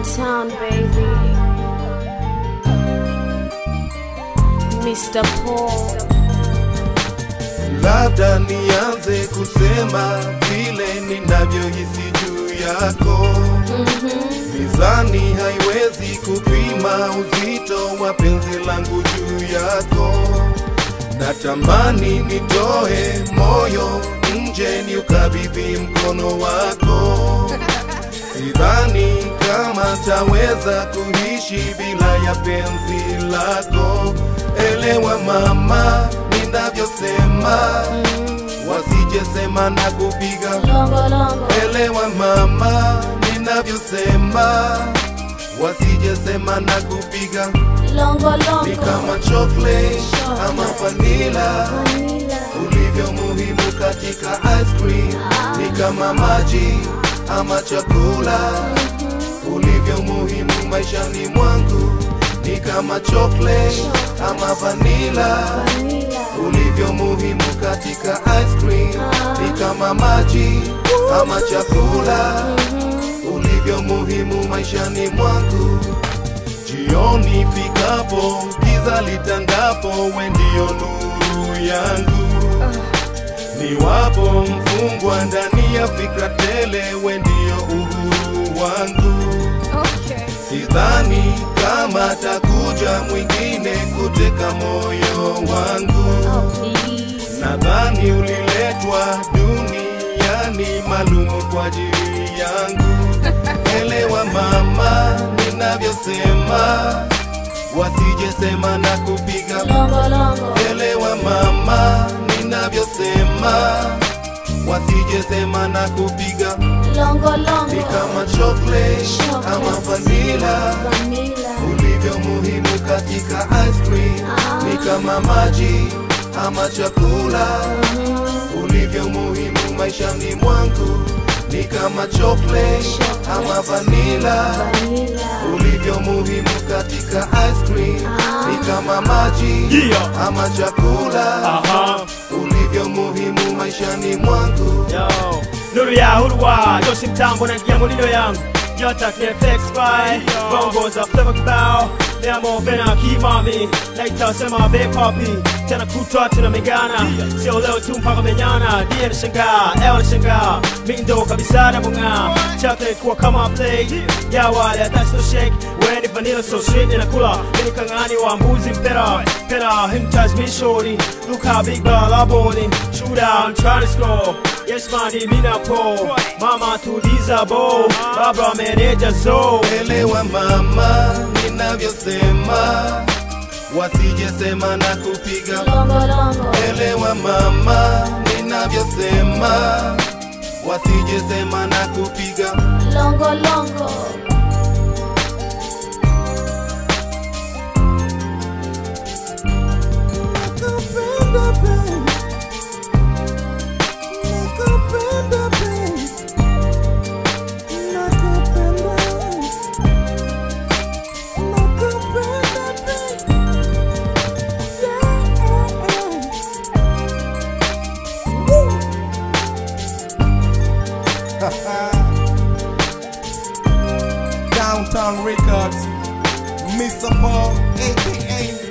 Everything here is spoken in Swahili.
Downtown, baby. Mr. Paul. labda nianze kusema vile ninavyohisi juu yako mizani haiwezi kupima uzito wa penzi langu juu yako natamani nitoe moyo nje ni ukabidhi mkono wako sidhani kama taweza kuishi bila ya penzi lako elewa mama ninavyosema wasijesema na kupiga Longo, longo. elewa mama ninavyosema wasijesema na kupiga Longo, longo. ni kama chocolate ama vanila Vanilla. ulivyo muhimu katika ice cream ni kama maji ama chakula ulivyo muhimu maishani mwangu ni kama chocolate ama vanila Vanilla. ulivyo muhimu katika ice cream ni kama maji ama chakula ulivyo muhimu maishani mwangu jioni fikapo giza litangapo we ndio nuru yangu niwapo mfungwa ndani ya fikra tele we ndio uhuru wangu Okay. sidhani kama takuja mwingine kuteka moyo wangu Oh, please. nadhani uliletwa duniani malumu kwa ajili yangu elewa mama ninavyosema wasijesema na kupiga Longo, longo. elewa mama ninavyosema wasijesema na kupiga Longo, ni longo. kama chocolate ama vanila Vanilla. ulivyo muhimu katika ice cream ni kama maji ama chakula ulivyo muhimu maishani mwangu ni kama chocolate ama vanila Vanilla. ulivyo muhimu katika ice cream ni kama maji Yeah. ama chakula Aha. ulivyo muhimu maishani mwangu Yo, nuru ya hurwa Yoshi mtambo na gia mulino yangu Nyota KFX by Bongo za flavor kibao Nemo vena kimami Naita sema be papi Tena kutwa tunamegana Sio leo tu mpaka menyana Dia na shangaa, eo na shangaa Mindo kabisa na bunga Chocolate kuwa kama plate Ya wale that's no shake Weni vanilla so sweet inakula Mini kangani wa mbuzi mpera Pera him touch me shorty Look how big ball I bowling Shoot out and try to score Yes mani mina po Mama tuliza bo Baba meneja zo elewa mama ninavyosema wasijesema na kupiga Longo, longo. elewa mama ninavyosema wasijesema na kupiga Longo, longo. Downtown Records, Mr. Paul, aka